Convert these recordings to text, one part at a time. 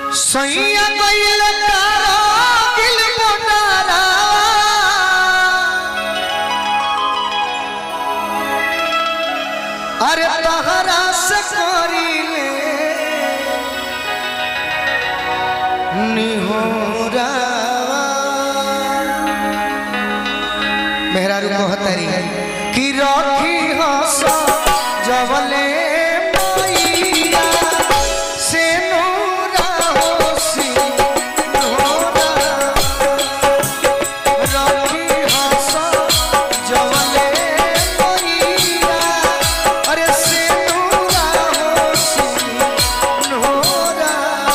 सैया गइल कारगिल मोटारा अरे तहरा से करिले निहोरा मेहरारू कहतरी कि रखी हस जवले मैया से नूरा होसी नूरा रखी हस जवले मैया अरे से नूरा होसी नूरा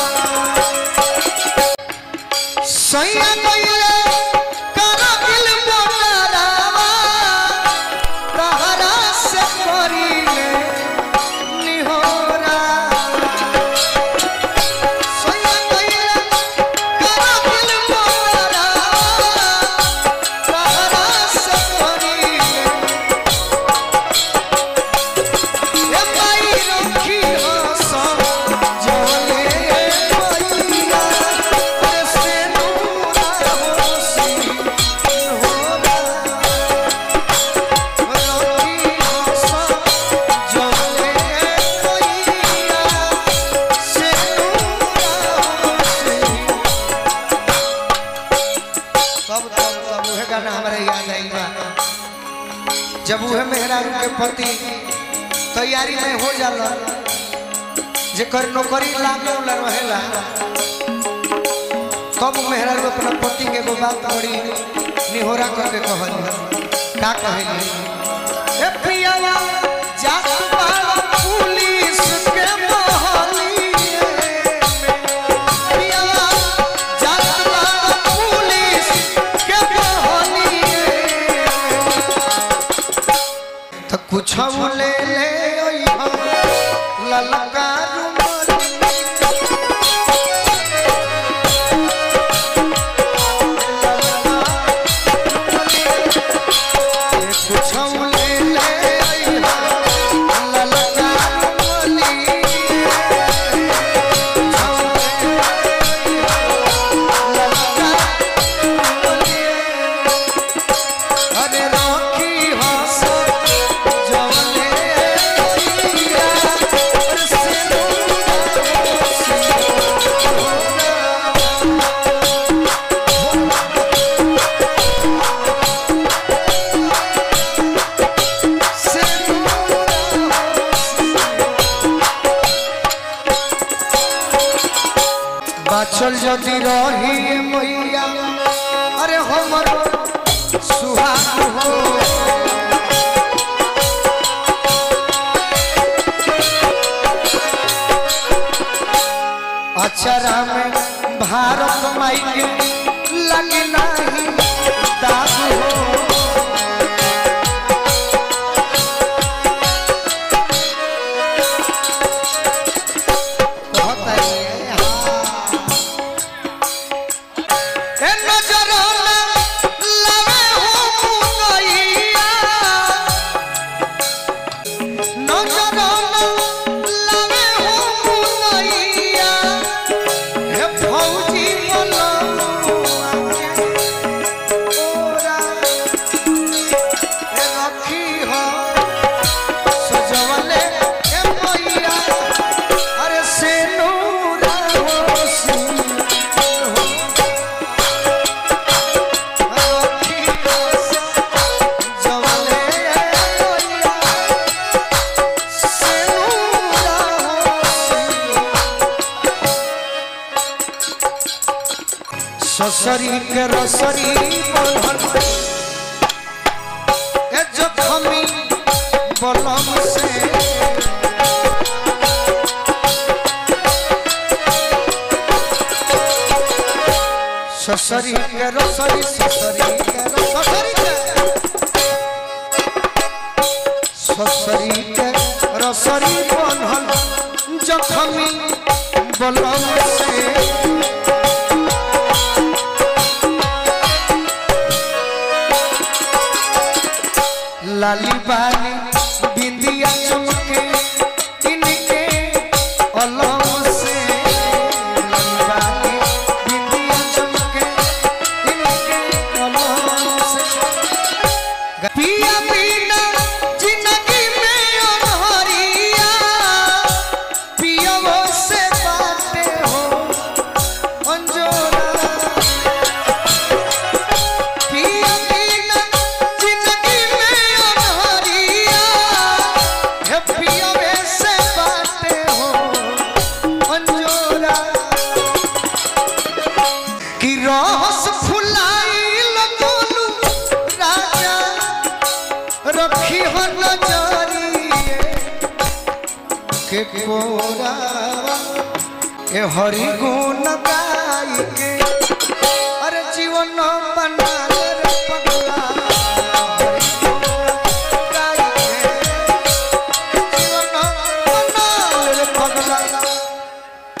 सैया गइले करगिल मोटारावा तहरा से करिले निहोरा सैया गइले करगिल मोटारावा तहरा से करिले ए माई रखी हस जले मैया अरे से नूरा होसी नूरा रखी हस जले मैया से नूरा होसी तब तब तब उहे गाना हमारे याद आई बा जब उहे मेहरारू के पति तैयारी में हो जाला जेकर नौकरी लागे वाला रहेला तब मेहरारू अपना पति के एगो बात बड़ी निहोरा करके कहली का कहली ए पियावा जात बाड़ा पुलिस के मोहलिए में पियावा जात बाड़ा पुलिस के मोहलिए में तो कुछ ले ले अइहा ललका कुछ ले ले अइहा ललका अरे राखी हस जवले मैया अरे से बाचल जदि रही मैया अरे हमर सुहाग हो अचरा में भारत माई के लगे नहीं दाग हो कहता है हाँ ए नजर में लवे हो मुनैया नजर में लवे हो मुनैया हे फौजी बोलमुआ के ओरा ए रखी हो सजवले ए मैया अरे से नूरा होसी हो ससरी के रसरी बनल ए जखमी बलम से ससरी के रसरी ससरी के रसरी के ससरी के रसरी बनल जखमी बलम से लाली बाली बिंदिया चमके इनके अलम से लाली गोरावा ए हरि गुण गाई के अरे जीवन बना